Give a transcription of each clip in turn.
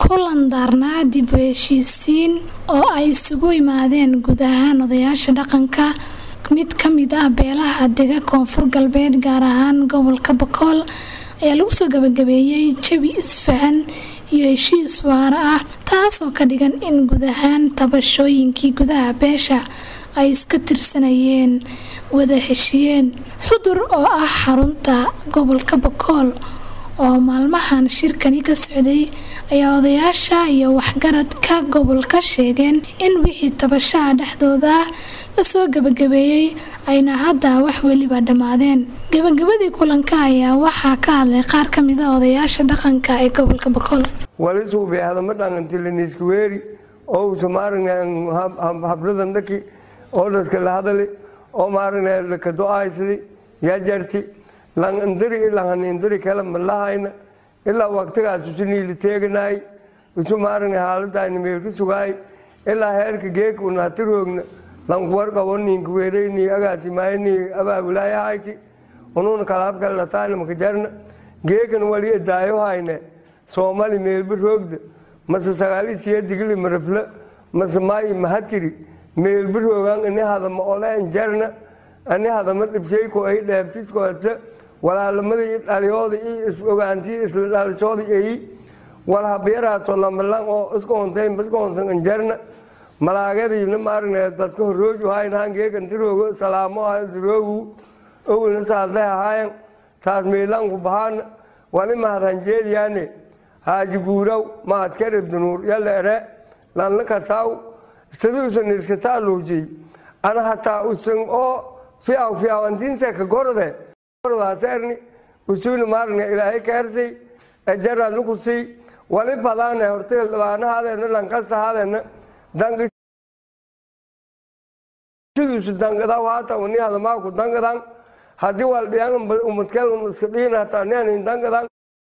kulan daarnaa dib u heshiisiin oo ay isugu yimaadeen guud ahaan odayaasha dhaqanka mid ka mid ah beelaha dega koonfur galbeed gaar ahaan gobolka bakool ayaa lagu soo gabagabeeyey jabi isfahan iyo heshiis waara ah taasoo ka dhigan in guud ahaan tabashooyinkii gudaha beesha ay iska tirsanayeen wada heshiyeen xudur oo ah xarunta gobolka bakool oo maalmahan shirkani ka socday ayaa odayaasha iyo waxgaradka gobolka sheegeen in wixii tabashaha dhexdooda lasoo gabagabeeyey ayna hadda wax weliba dhammaadeen gabagabadii kulanka ayaa waxaa ka hadlay qaar ka mid a odayaasha dhaqanka ee gobolka bakool walisuubi hadama dhaqantiliniiskuweeri oo usa maaragna habladan dhaki oo dhaska la hadali oo maaragna lakado'aysadi yaa jarti langandiri ilanhanindiri kala malahayna ilaa waqtigaas isu niili teeganaay isu maaragna haaladayna meelka sugaay ilaa heerka geeka unahatiroogna lankuwarqabo ninka weereyni agaasimaayni abaabulaayahayti ununa kalaabkale lataayna makajarna geekan wali edaayo hayne soomali meelba roogda mase sagaali siya digili marafla mase maayi mahatiri meelba roogan ini hadama oleen jarna ani hadama dhibshayko ay dheebtiskoota walaalamada i dhaliyooda i is-ogaantii isla dhalisooda eyi wal habyaraato lamalan oo iskoontayn iskoontan anjarna malaagadiina maaragna dadka horooju haynahan geekan diroogo salaamo ahayo diroogu owlna saadleh ahayan taas meelanku bahaana wali mahadhanjeediyaane haaji guuraw maadkarib dunuur yala ere lanla kasaaw siduusan iskataa luujiyey ana hataa usan oo fiaw fiawantiinse ka gorode gordaserni usuna maaragna ilaahay kaarsay ejara lukusay wali badaane hortay dhabaanahadeena lankasahadeena dangisu dangada hata uni hadamaaku dangadan haddii waldhiyan umadkel iska dhihin hataa nianin dangadan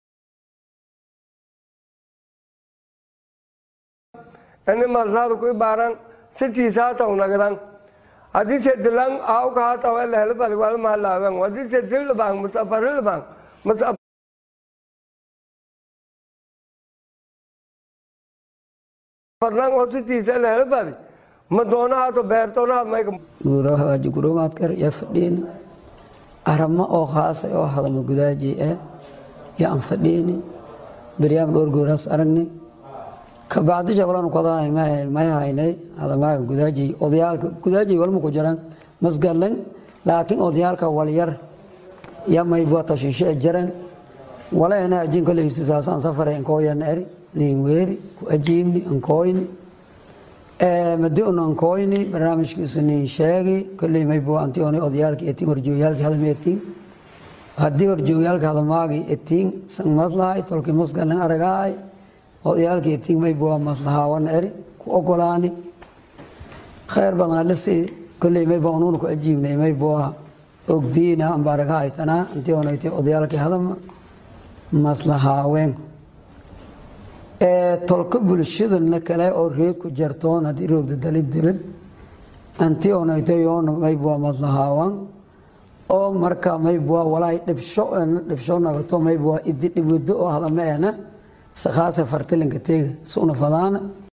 ini marsaada ku ibaaran sitiisa hata unagadan haddii se dilan auka hata wala helbadi wala mahalaawan haddii se dil dhabaan mas afari dhabaan mas fadlan oo sitiisa la helbadi ma doonahato beertoonahaad mayka guuro hawaaji guromaadkar iyo fadhiini aramo oo khaasa oo hadama gudaaji eh iyo aan fadhiini beryaam dhowr gooraas aragni kabacdi shaqlan kodaan may haynay hadamaaga gudaaji odayaalka gudaaji walma ku jiraan masgadlan laakiin odayaalka walyar ya may bua tashiishe jaran wala ena ajin kole isisaasaan safare ankooyan eri liin weeri ku ajiibni ankooyni madi un ankooyni barnaamijkiisu niin sheegi kolley may bua anti onay odayaalki etiin horjoogyaalki hadama etiin haddii horjoogyaalka hadamaagi etiin san maslahay tolki masgadlan aragaay odayaalki etiin may bua maslahaawan eri ku ogolaani khayr badan alisi kolley may bua unuuna ku ajiibnay may bua ogdiina ambaaraga haytanaa intii onaytay odayaalkii hadama maslahaawen tolka bulshadana kale oo reed ku jartoon haddii roogda dalid dibad anti onaytay yoona maybua maslahaawan oo marka maybua walaay dhibsho dhibsho nagato maybua idi dhibwado oo hadama ena sakhaasa fartilanka teega suna fadaana